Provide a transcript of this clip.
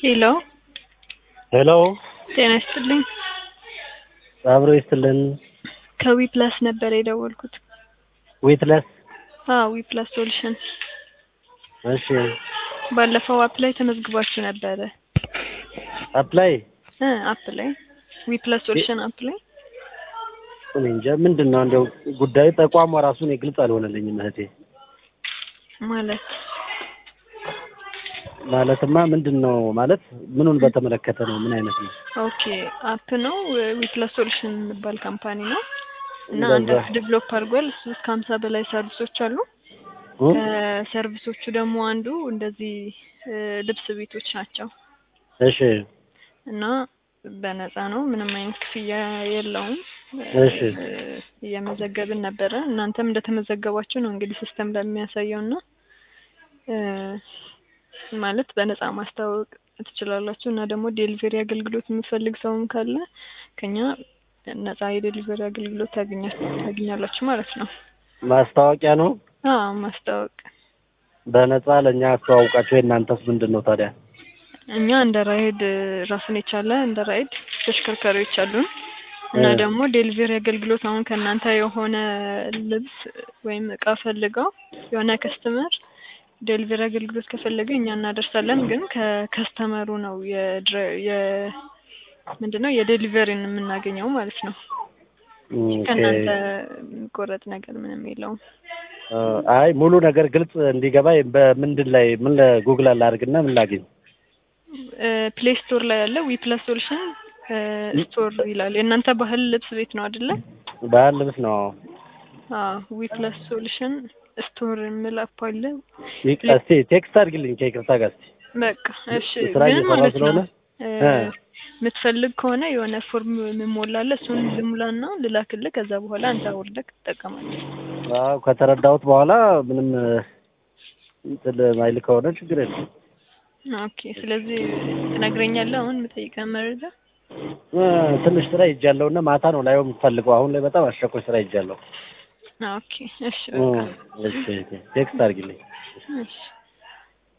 ሄሎ ሄሎ ጤና ይስጥልኝ። አብሮ ይስጥልን። ከዊ ፕላስ ነበር የደወልኩት። ዊትለስ አዎ ዊ ፕላስ ሶሉሽን። እሺ ባለፈው አፕ ላይ ተመዝግባችሁ ነበረ አፕላይ እ አፕ ላይ ዊ ፕላስ ሶሉሽን አፕ ላይ እኔ እንጃ ምንድን ነው እንደው ጉዳዩ ተቋሟ ራሱ እኔ ግልጽ አልሆነልኝም እህቴ። ማለት ማለትማ ምንድን ነው ማለት ምኑን በተመለከተ ነው? ምን አይነት ነው? ኦኬ አፕ ነው ዊ ፕላስ ሶሉሽን የሚባል ካምፓኒ ነው እና እንደዛ። አንድ አፕ ዴቨሎፕ አድርጓል። እሱ እስከ ሀምሳ በላይ ሰርቪሶች አሉ። እ? ከሰርቪሶቹ ደግሞ አንዱ እንደዚህ እ ልብስ ቤቶች ናቸው እሺ እና በነፃ ነው። ምንም አይነት ክፍያ የለውም። እሺ። እ እየመዘገብን ነበረ። እናንተም እንደተመዘገባችሁ ነው እንግዲህ ሲስተም በሚያሳየው እና እ ማለት በነፃ ማስታወቅ ትችላላችሁ እና ደግሞ ዴሊቨሪ አገልግሎት የሚፈልግ ሰውም ካለ ከኛ ነፃ የዴሊቨሪ አገልግሎት ታገኛ- ታገኛላችሁ ማለት ነው። ማስታወቂያ ነው አዎ ማስታወቅ በነፃ ለእኛ አስተዋውቃቸው። የእናንተስ ምንድን ነው ታዲያ? እኛ እንደ ራይድ ራሱን የቻለ እንደ ራይድ ተሽከርካሪዎች አሉን እና እ። ደግሞ ዴሊቨሪ አገልግሎት አሁን ከእናንተ የሆነ ልብስ ወይም እቃ ፈልገው የሆነ ከስተመር ዴሊቨሪ አገልግሎት ከፈለገ እኛ እናደርሳለን። ግን ከከስተመሩ ነው የድረ- የ ምንድን ነው የዴሊቨሪን የምናገኘው ማለት ነው። ኦኬ። ከእናንተ የሚቆረጥ ነገር ምንም የለውም። እ፣ አይ ሙሉ ነገር ግልጽ እንዲገባ በምንድን ላይ ምን ጉግል ላድርግና ምን ላግኝ? ፕሌይ ስቶር ላይ ያለ ዊ ፕላስ ሶሉሽን ስቶር ይላል። የእናንተ ባህል ልብስ ቤት ነው አይደለ? ባህል ልብስ ነው። አዎ ዊ ፕላስ ሶሉሽን ስቶር የሚል አፕ አለ። ይቅ- እስቲ ቴክስት አድርግልኝ ከይቅርታ ጋር እስቲ በቃ እሺ። ስራ ግን እየሰራሁ ማለት ስለሆነ ነው እ እ። የምትፈልግ ከሆነ የሆነ ፎርም የምሞላለ እሱን ልሙላና ልላክልህ። ከዛ በኋላ አንተ አውርደህ ትጠቀማለህ። አዎ ከተረዳሁት በኋላ ምንም እ፣ እንትን ማይል ከሆነ ችግር የለም። ኦኬ። ስለዚህ ትነግረኛለህ አሁን የምጠይቀህ መረጃ። እ፣ ትንሽ ስራ ይጃለሁ እና ማታ ነው ላየው የምፈልገው። አሁን ላይ በጣም አስቸኳይ ስራ ይጃለሁ። ኦኬ። እሺ እ፣ በቃ እሺ ቴክስት አድርግልኝ። እሺ